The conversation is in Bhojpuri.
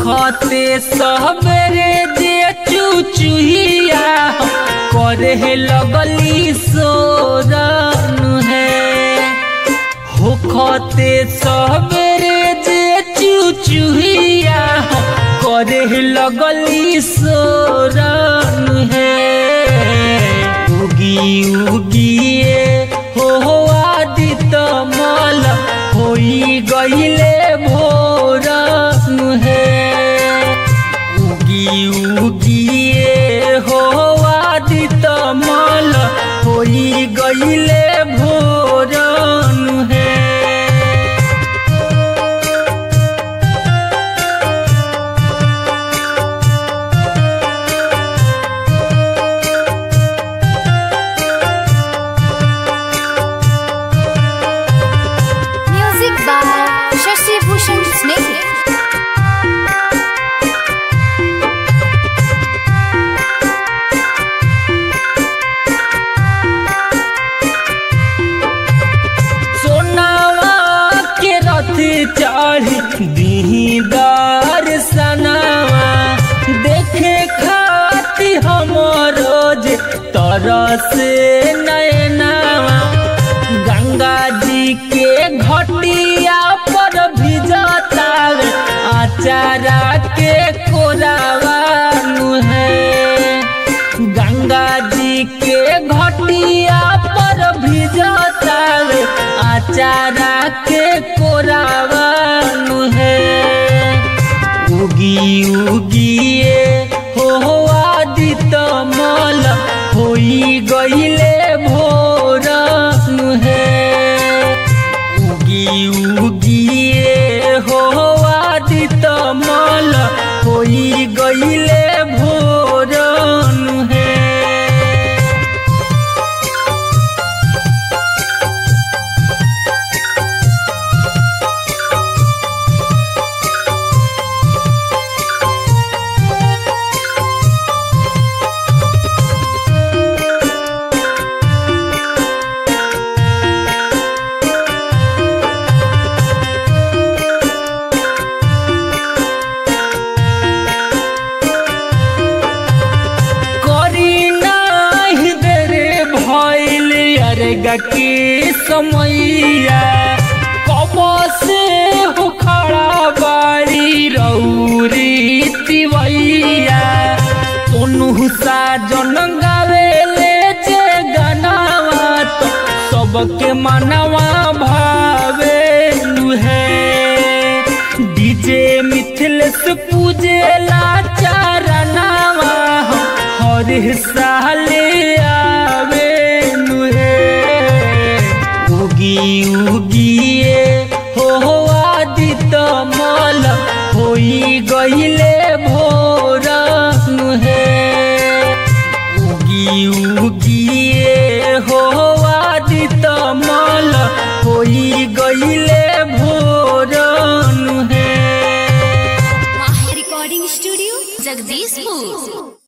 होखते सबरे जे चुचुहिया करे लगली सोरन है होखते सबरे जे चुचुहिया करे लगली सोरन है उगी उगिए हो आदित मल होई गईले भोरन है उगी उगिए हो आदित मल होई गईले भोरन है Music by Shashi Bhushan Sneh. सोनावा के रथ चढ़ी दीही दर्शनावा देखे खाती हमरो जे तरस नयनावा गंगा जी के घटिया पर भिजतावे आचारा के कोरावा है गंगा जी के घटिया पर भिजतावे आचारा के कोरावन है उगी उगिए हो आदित मल होई गईले भोरन है उगी उगिए हो आदित मल होई गईले भोरन है करी नाही देरे भइल अरगा के समैया कब से हो खड़ा बाड़ी रौरी तिवैया सोनू साजन गावेले जे गनावा तो सबके मनवा भावे है डीजे मिथिलेश पूजेला चारनावा हर साल आवे नुहे उगी उगिए हो आदित मल होई गईले भोरन है उगी उगिए हो आदित मल होई गईले भोरन है Mahi Recording Studio, Jagdishpur.